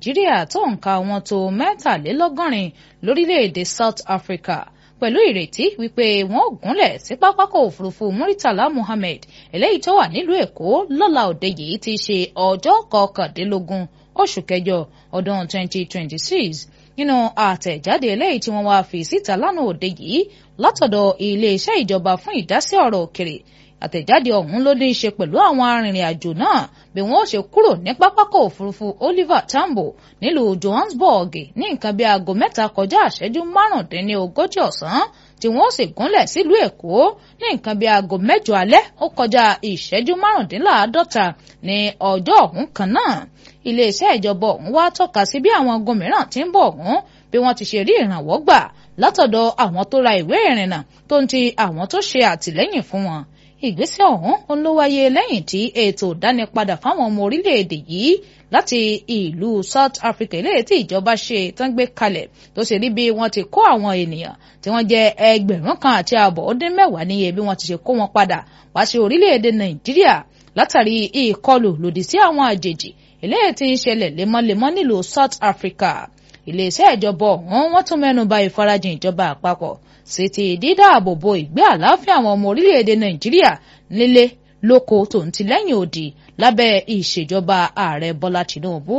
nàìjíríà tó nǹka wọn tó mẹ́tàlélọ́gọ́rin lórílẹ̀‐èdè south africa pẹ̀lú ìrètí wípé wọn ò gúnlẹ̀ sí pápákọ̀ òfurufú muritala muhammed eléyìí tó wà nílùú èkó lọ́la òde yìí ti ṣe ọjọ́ kọkàndínlógún oṣù kẹjọ ọdún 2026 nínú àtẹ̀jáde eléyìí tí wọ́n wá fi síta lánàá òde yìí látọ̀dọ̀ iléeṣẹ́ ìjọba fún ìdásí ọ̀rọ̀ òkèrè àtẹ̀jáde ọ̀hún ló ní í ṣe pẹ̀lú àwọn arìnrìn-àjò náà bí wọ́n ó ṣe kúrò ní pápákọ̀ òfurufú Oliver Tambo nílùú Johannesburg ní nǹkan bí aago mẹ́ta kọjá àṣẹ́jú márùndínlógójì ọ̀sán tí wọ́n ó sì gúnlẹ̀ sílùú Èkó ní nǹkan bí aago mẹ́jọ alẹ́ ó kọjá ìṣẹ́jú márùndínláàádọ́ta ní ọjọ́ ọ̀hún kan náà iléeṣẹ́ ìjọba ọ̀hún wá tọ́ka sí bí àwọn ogun mìíràn ti ń bọ̀ ọ̀hún bí wọ́n ti ṣe rí ìrànwọ́ gbà látọ̀dọ̀ àwọn tó ra ìwé ìrìnnà tó ń ti àwọn tó ṣe àtìlẹ́yìn fún wọn ìgbésẹ̀ ọ̀hún ló wáyé lẹ́yìn tí ètò ìdánipadà fáwọn ọmọ orílẹ̀-èdè yìí láti ìlú South Africa eléyìí tí ìjọba ṣe tán gbé kalẹ̀ tó ṣe rí bí wọ́n ti kó àwọn ènìyàn tí wọ́n jẹ́ ẹgbẹ̀rún kan àti ààbọ̀ ó dín mẹ́wàá níye bí wọ́n ti ṣe kó wọn padà wá sí orílẹ̀-èdè Nàìjíríà látàrí ìkọlù lòdì sí àwọn àjèjì eléyìí tí ń ṣẹlẹ̀ lemọ́lemọ́ nílùú South Africa iléeṣẹ́ ìjọba ọ̀hún wọ́n tún mẹ́nu bà ìfarajìn ìjọba àpapọ̀ sí ti dídáàbòbò ìgbé àlàáfíà àwọn ọmọ orílẹ̀-èdè Nàìjíríà nílé lóko tó ń ti lẹ́yìn odi lábẹ́ ìṣèjọba ààrẹ Bọ́lá Tinubu.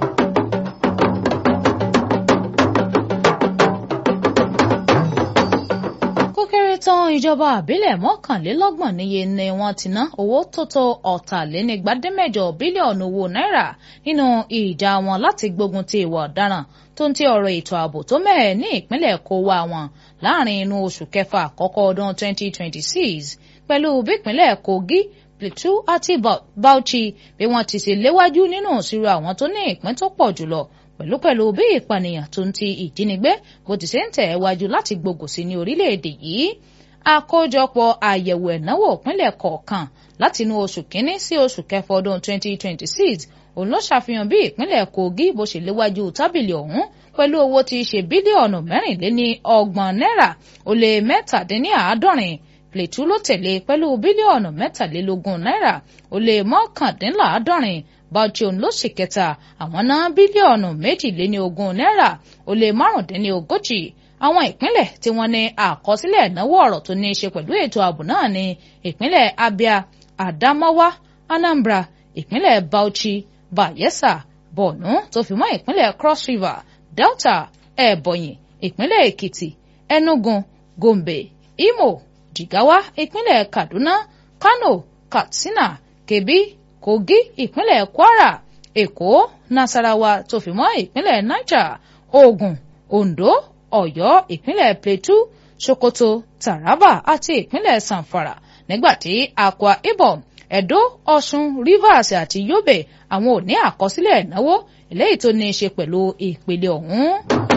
tán ìjọba àbílẹ̀ mọ́kànlélọ́gbọ̀n níye ni wọ́n ti ná owó tó tó ọ̀tàlénígbàdémẹ́jọ bílíọ̀nù owó náírà nínú ìjà wọn láti gbógun ti ìwà ọ̀daràn tó ń ti ọ̀rọ̀ ètò ààbò tó mẹ́ẹ̀ ní ìpínlẹ̀ kówá wọn láàrin inú oṣù kẹfà àkọ́kọ́ ọdún 2026 pẹ̀lú bípínlẹ̀ Kogi Plateau àti Bauchi bí wọ́n ti ṣe léwájú nínú ìṣirò àwọn tó ní ìpín tó pọ̀ jùlọ pẹ̀lúpẹ̀lú bí ìpànìyàn tó ń ti ìjínigbé bó ti ṣe ń tẹ̀ wájú láti gbógun sí ní orílẹ̀-èdè yìí àkójọpọ̀ àyẹ̀wò ẹ̀náwó ìpínlẹ̀ kọ̀ọ̀kan láti inú oṣù kínní sí oṣù kẹfà ọdún 2026 òun ló ṣàfihàn bí ìpínlẹ̀ Kogi bó ṣe léwájú tábìlì ọ̀hún pẹ̀lú owó tí í ṣe bílíọ̀nù mẹ́rìnléní ọgbọ̀n náírà ó lé mẹ́tàdínníàádọ́rin Plateau ló tẹ̀lé pẹ̀lú bílíọ̀nù mẹ́tàlélógún náírà ó lé mọ́kàndínláàádọ́rin Bauchi òun ló sì kẹta àwọn ná bílíọ̀nù méjìléní ogún náírà ó lé márùndínní ogójì àwọn ìpínlẹ̀ tí wọ́n ní àkọsílẹ̀ ìnáwó ọ̀rọ̀ tó ní í ṣe pẹ̀lú ètò ààbò náà ní ìpínlẹ̀ Abia Adamawa Anambra ìpínlẹ̀ Bauchi Bayelsa Borno tó fi mọ́ ìpínlẹ̀ Cross River Delta Ebonyi ìpínlẹ̀ Èkìtì Enugu Gombe Imo Jigawa ìpínlẹ̀ Kaduna Kano Katsina Kebbi Kogi ìpínlẹ̀ Kwara Èkó Nasarawa tó fi mọ́ ìpínlẹ̀ Niger Ògùn Ondo Ọ̀yọ́ ìpínlẹ̀ Plateau Sokoto Taraba àti ìpínlẹ̀ Zamfara nígbàtí Akwa Ibom Edo Ọ̀ṣun Rivers àti Yobe àwọn ò ní àkọsílẹ̀ ìnáwó eléyìí tó ní í ṣe pẹ̀lú ìpele ọ̀hún.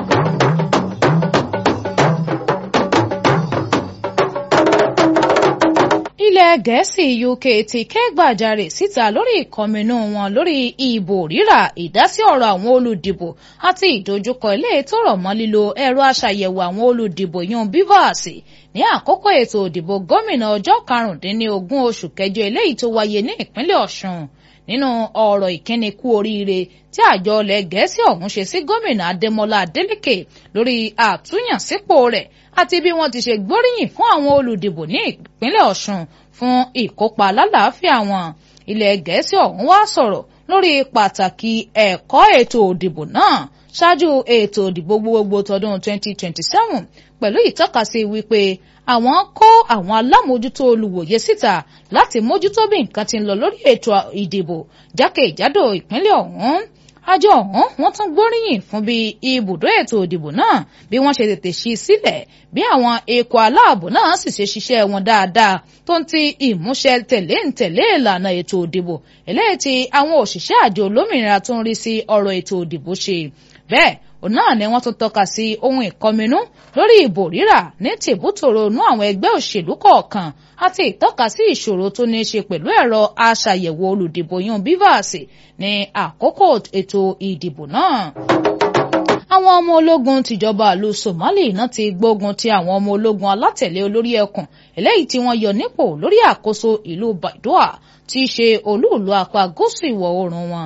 ilẹ̀ gẹ̀ẹ́sì UK ti kẹ́gbàjarè síta lórí ìkọminú wọn lórí ìbò rírà ìdásí ọ̀rọ̀ àwọn olùdìbò àti ìdojúkọ ilé tó rọ̀ mọ́ lílo ẹ̀rọ aṣàyẹ̀wò àwọn olùdìbò yan BVAS ní àkókò ètò òdìbò gómìnà ọjọ́ karùndínlógún oṣù kẹjọ eléyìí tó wáyé ní ìpínlẹ̀ Ọ̀ṣun nínú ọ̀rọ̀ ìkíni kú oríire tí àjọ ilẹ̀ gẹ̀ẹ́sì ọ̀hún ṣe sí gómìnà Adémọlá Adélékè lórí àtúnyànsípò rẹ̀ àti bí wọ́n ti ṣe gbóríyìn fún àwọn olùdìbò ní ìpínlẹ̀ Ọ̀ṣun fún ìkópa lálàáfíà wọn ilẹ̀ gẹ̀ẹ́sì ọ̀hún wá sọ̀rọ̀ lórí pàtàkì ẹ̀kọ́ ètò òdìbò náà ṣáájú ètò òdìbò gbogbogbò tọdún 2027 pẹ̀lú ìtọ́kasí wípé àwọn kó àwọn alámòójútó olùwòye síta láti mójútó bí nǹkan ti ń lọ lórí ètò ìdìbò jákèjádò ìpínlẹ̀ ọ̀hún àjọ ọ̀hún wọ́n tún gbóríyìn fún bí ibùdó ètò ìdìbò náà bí wọ́n ṣe tètè ṣí sílẹ̀ bí àwọn ikọ̀ aláàbò náà sì ṣe ṣiṣẹ́ wọn dáadáa tó ń ti ìmúṣẹ tẹ̀lé ń tẹ̀lé ìlànà ètò ìdìbò eléyìí tí àwọn òṣìṣẹ́ àjọ olómìnira tó ń rí sí ọ̀rọ̀ ètò ìdìbò ṣe bẹ́ẹ̀ òun náà ni wọ́n tún tọ́ka sí ohun ìkọminú lórí ìbò rírà ní tìbútòrò inú àwọn ẹgbẹ́ òṣèlú kọ̀ọ̀kan àti ìtọ́ka sí ìṣòro tó ní í ṣe pẹ̀lú ẹ̀rọ aṣàyẹ̀wò olùdìbò yan BVAS ní àkókò ètò ìdìbò náà àwọn ọmọ ológun tìjọba ìlú Somali náà ti gbógun ti àwọn ọmọ ológun alátẹ̀lé olórí ẹkùn eléyìí tí wọ́n yọ nípò lórí àkóso ìlú Baidoa tí í ṣe olúùlú apá gúúsù ìwọ̀ oòrùn wọn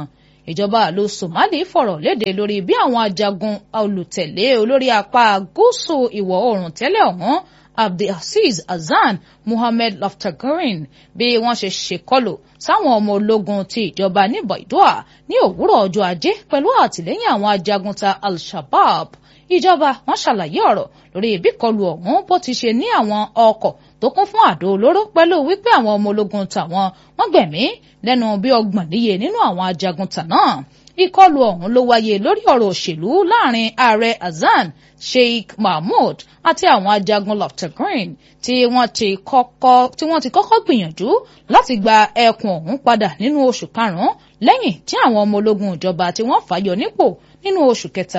ìjọba ìlú Somali fọ̀rọ̀ léde lórí bí àwọn ajagun olùtẹ̀lé olórí apá gúúsù ìwọ̀ oòrùn tẹ́lẹ̀ ọ̀hún Abdulaziz Hasan Mohammed Laftagurin bí wọ́n ṣe ṣèkọlù sáwọn ọmọ ológun ti ìjọba ní Baidoa ní òwúrọ̀ ọjọ́ ajé pẹ̀lú àtìlẹ́yìn àwọn ajagunta Al-Shabaab ìjọba wọn ṣàlàyé ọ̀rọ̀ lórí ìbíkọlù ọ̀hún bó ti ṣe ní àwọn ọkọ̀ tó kún fún àdó olóró pẹ̀lú wípé àwọn ọmọ ológun tàwọn wọ́n gbẹ̀mí lẹ́nu bí ọgbọ̀n níye nínú àwọn ajagunta náà ìkọlù ọ̀hún ló wáyé lórí ọ̀rọ̀ òṣèlú láàrin ààrẹ Hasan Sheikh Mahmood àti àwọn ajagun Laftagurin tí wọ́n ti kọ́kọ́ tí wọ́n ti kọ́kọ́ gbìyànjú láti gba ẹkùn ọ̀hún padà nínú oṣù karùn-ún lẹ́yìn tí àwọn ọmọ ológun ìjọba tí wọ́n fàyọ nípò nínú oṣù kẹta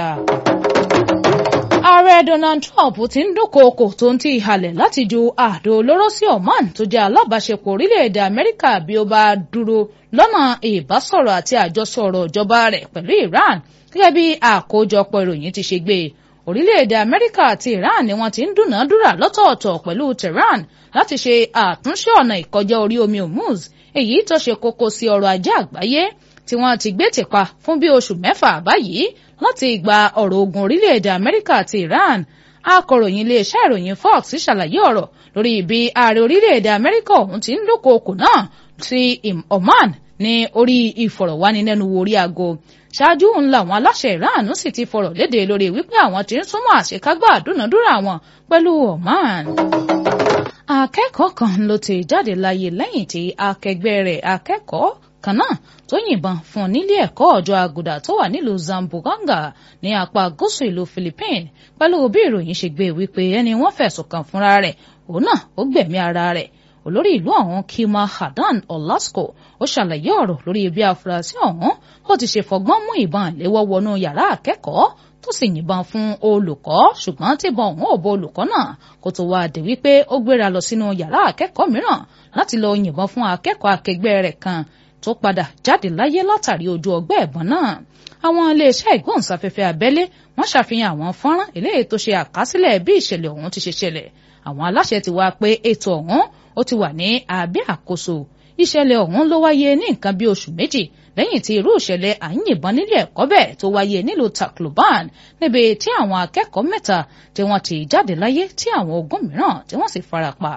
ààrẹ Donald Trump ti ń dúnkookò tó ń ti ìhalẹ̀ láti ju àdó olóró sí Oman tó jẹ́ alábàáṣepọ̀ orílẹ̀-èdè Amẹ́ríkà bí ó bá dúró lọ́nà ìbásọ̀rọ̀ àti àjọsọ̀rọ̀ ìjọba rẹ̀ pẹ̀lú Iran gẹ́gẹ́ bí àkójọpọ̀ ìròyìn ti ṣe gbé orílẹ̀-èdè Amẹ́ríkà àti Iran ni wọ́n ti ń dúnàádúrà lọ́tọ̀ọ̀tọ̀ pẹ̀lú Tehran láti ṣe àtúnṣe ọ̀nà ìkọjá orí omi Hormuz èyí tó ṣe kókó sí ọrọ̀ ajé àgbáyé tí wọ́n ti gbé tìpa fún bí oṣù mẹ́fà báyìí láti gba ọ̀rọ̀ ogun orílẹ̀-èdè Amẹ́ríkà àti Iran akọ̀ròyìn iléeṣẹ́ ìròyìn Fox ṣàlàyé ọ̀rọ̀ lórí ibi ààrẹ orílẹ̀-èdè Amẹ́ríkà ọ̀hún ti ń dúnkookò náà sí Oman ní orí ìfọ̀rọ̀wánilẹ́nuwò orí aago ṣáájú ńlá àwọn aláṣẹ Iran sì ti fọ̀rọ̀ léde lórí wípé àwọn ti ń súnmọ́ àṣekágbá àdúnàdúrà wọn pẹ̀lú Oman akẹ́kọ̀ọ́ kan ló ti jáde láyé lẹ́yìn tí akẹgbẹ́ rẹ̀ akẹ́kọ̀ọ́ kan náà tó yìnbọn fún un nílé ẹ̀kọ́ ọjọ́ àgùdà tó wà nílùú Zamboanga ní apá gúúsù ìlú Philippines pẹ̀lú bí ìròyìn ṣe gbé wípé ẹni wọ́n fẹ̀sùn kàn fúnra rẹ̀ òun náà ó gbẹ̀mí ara rẹ̀ olórí ìlú ọ̀hún Kima Hadan Olasco ó ṣàlàyé ọ̀rọ̀ lórí bí afurasí ọ̀hún ó ti ṣe fọgbọ́n mú ìbọn àléwọ́ wọnú yàrá akẹ́kọ̀ọ́ tó sì yìnbọn fún olùkọ́ ṣùgbọ́n tíbọn ọ̀hún ò bo olùkọ́ náà kó tó wá dé wípé ó gbéra lọ sínú yàrá akẹ́kọ̀ọ́ mìíràn láti lọ yìnbọn fún akẹ́kọ̀ọ́ akẹgbẹ́ rẹ̀ kan tó padà jáde láyé látàrí ojú ọgbẹ́ ẹ̀bọn náà àwọn iléeṣẹ́ ìgbóhùnsáfẹ́fẹ́ abẹ́lé wọ́n ṣàfihàn àwọn fọ́nrán eléyìí tó ṣe àkásílẹ̀ bí ìṣẹ̀lẹ̀ ọ̀hún ti ṣe ṣẹlẹ̀ àwọn aláṣẹ ti wá pé ètò ọ̀hún ó ti wà ní abẹ́ àkóso ìṣẹ̀lẹ̀ ọ̀hún ló wáyé ní nǹkan bí oṣù méjì lẹ́yìn tí irú ìṣẹ̀lẹ̀ à ń yìnbọn nílé ẹ̀kọ́ bẹ́ẹ̀ tó wáyé nílùú Tacloban níbi tí àwọn akẹ́kọ̀ọ́ mẹ́ta tí wọ́n ti jáde láyé tí àwọn ogún mìíràn tí wọ́n sì farapa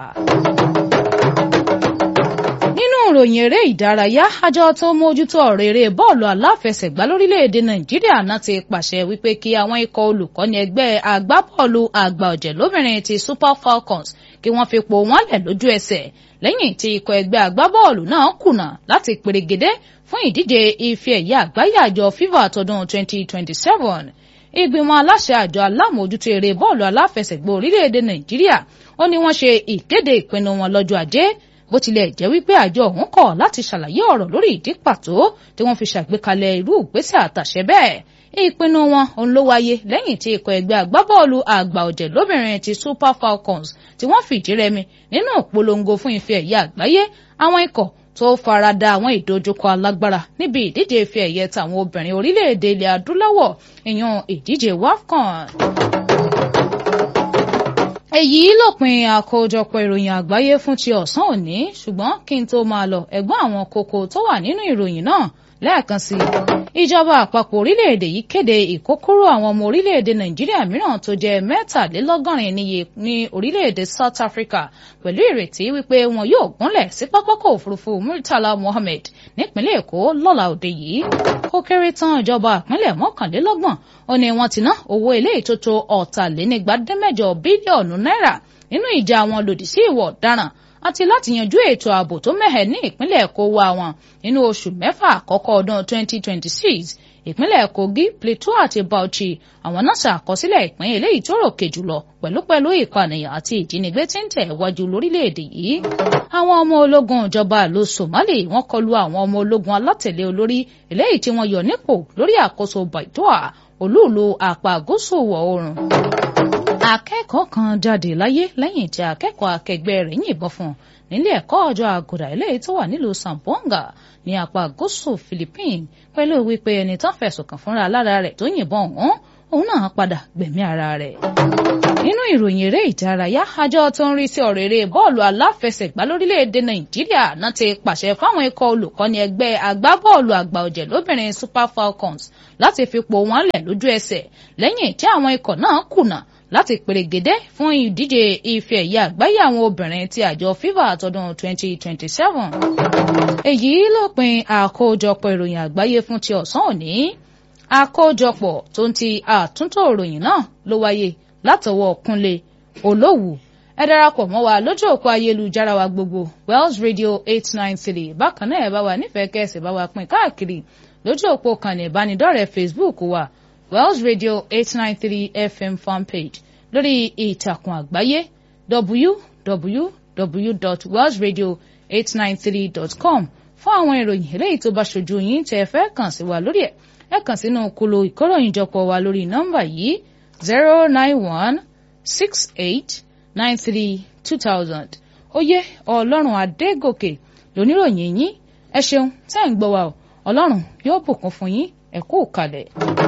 nínú ìròyìn eré ìdárayá àjọ tó mójútó ọ̀rọ̀ eré bọ́ọ̀lù aláfẹsẹ̀gbá lórílẹ̀‐èdè nàìjíríà náà ti pàṣẹ wípé kí àwọn ikọ̀ olùkọ́ni ẹgbẹ́ agbábọ́ọ̀lù àgbà ọ̀jẹ̀ lóbìnrin ti Super Falcons kí wọ́n fi po wọ́n lẹ̀ lójú ẹsẹ̀ lẹ́yìn tí ikọ̀ ẹgbẹ́ agbábọ́ọ̀lù náà kùnà láti perégedé fún ìdíje ife ẹ̀yẹ àgbáyé àjọ FIFA tọdún 2027 ìgbìmọ̀ aláṣẹ àjọ alámòójútó eré bọ́ọ̀lù aláfẹsẹ̀gbá orílẹ̀‐èdè nàìjíríà ó ní wọ́n ṣe ìkéde ìpinnu wọn lọ́jọ́ ajé bó tilẹ̀ jẹ́ wípé àjọ ọ̀hún kọ̀ láti ṣàlàyé ọ̀rọ̀ lórí ìdí pàtó tí wọ́n fi ṣàgbékalẹ̀ irú ìgbésẹ̀ àtàṣẹ bẹ́ẹ̀ ìpinnu wọn òun ló wáyé lẹ́yìn tí ikọ̀ ẹgbẹ́ agbábọ́ọ̀lù àgbà ọ̀jẹ̀ lóbìnrin ti Super Falcons tí wọ́n fìdí rẹmi nínú ìpolongo fún ife ẹ̀yẹ àgbáyé àwọn ikọ̀ tó farada àwọn ìdojúkọ alágbára níbi ìdíje ife ẹ̀yẹ tàwọn obìnrin orílẹ̀-èdè ilẹ̀ adúláwọ̀ ìyún ìdíje WAFCON èyí lópin àkójọpọ̀ ìròyìn àgbáyé fún ti ọ̀sán òní ṣùgbọ́n kí n tó máa lọ ẹ̀gbọ́n àwọn kókó tó wà nínú ìròyìn náà lẹ́ẹ̀kan sí i ìjọba àpapọ̀ orílẹ̀-èdè yìí kéde ìkókúrò àwọn ọmọ orílẹ̀-èdè nàìjíríà mìíràn tó jẹ́ mẹ́tàlélọ́gọ́rin níye ní orílẹ̀-èdè South Africa pẹ̀lú ìrètí wípé wọn yóò gúnlẹ̀ sí pápákọ̀ òfurufú Murtala Mohammed nípínlẹ̀ Èkó lọ́la òde yìí ó kéré tán ìjọba ìpínlẹ̀ mọ́kànlélọ́gbọ̀n ó ní wọ́n ti ná owó ilé ìtótó ọ̀tàlénígbàdẹ́mẹ́jọ bílíọ̀nù náírà nínú ìjà wọn lòdì sí ìwọ̀ ọ̀daràn àti láti yanjú ètò ààbò tó mẹ́hẹ̀ ní ìpínlẹ̀ Èkó wa wọn nínú oṣù mẹ́fà àkọ́kọ́ ọdún 2026 ìpínlẹ̀ Kogi Plateau àti Bauchi àwọn náà ṣàkọsílẹ̀ ìpín eléyìí tó ròkè jùlọ pẹ̀lúpẹ̀lú ìpànìyàn àti ìjínigbé tí ń tẹ̀ wájú lórílẹ̀‐èdè yìí. àwọn ọmọ ológun ìjọba ìlú Somali wọ́n kọlu àwọn ọmọ ológun alátẹ̀lé olórí eléyìí tí wọ́n yọ nípò lórí àkóso Baidoa olúùlú àpá gúúsù ìwọ̀ oòrùn akẹ́kọ̀ọ́ kan jáde láyé lẹ́yìn tí akẹ́kọ̀ọ́ akẹgbẹ́ rẹ̀ yìnbọn fún un nílé ẹ̀kọ́ ọjọ́ àgùdà eléyìí tó wà nílùú Zamboanga ní apá gúúsù Philippines pẹ̀lú wípé ẹni tán fẹ̀sùn kàn fúnra lára rẹ̀ tó yìnbọn ọ̀hún òun náà padà gbẹ̀mí ara rẹ̀ nínú ìròyìn eré ìdárayá àjọ tó ń rí sí ọ̀rọ̀ eré bọ́ọ̀lù aláfẹsẹ̀gbá lórílẹ̀‐èdè nàìjíríà náà ti pàṣẹ fáwọn ikọ̀ olùkọ́ni ẹgbẹ́ agbábọ́ọ̀lù àgbà ọ̀jẹ̀ lóbìnrin super falcons láti fipò wọn lẹ̀ lójú ẹsẹ̀ lẹ́yìn tí àwọn ikọ̀ náà kùnà láti pèrègédé fún ìdíje ife ẹ̀yẹ àgbáyé àwọn obìnrin ti àjọ fifa àtọdún 2027. èyí lópin àkójọpọ̀ ìròyìn àgbáyé fún ti ọ̀sán òní àkójọpọ̀ tó ń ti àtúntò ìròyìn náà ló wáyé látọwọ́ kúnlé olówù ẹ darapọ̀ mọ́ wa lójú òpó ayélujára wa gbogbo wells radio eight nine three bákan náà ẹ bá wa nífẹ̀ẹ́ kẹ́sì bá wa pín káàkiri lójú òpó kànnì ìbánidọ́rẹ̀ẹ́ facebook wa wells radio eight nine three fm fanpage lórí ìtàkùn àgbáyé www.wellsradio893.com fún àwọn ìròyìn eléyìí tó bá ṣojú yín tẹ́ ẹ fẹ́ kàn sí wa lórí ẹ̀ ẹ kàn sínú kolo ìkóròyìnjọpọ̀ wa lórí nọ́mbà yìí zero nine one six eight nine three two thousand oyè ọlọ́run adégòkè lóníròyìn yín ẹ ṣeun tẹ́ ń gbọ́ wa o ọlọ́run yóò bùkún fún yín ẹ kú kalẹ̀.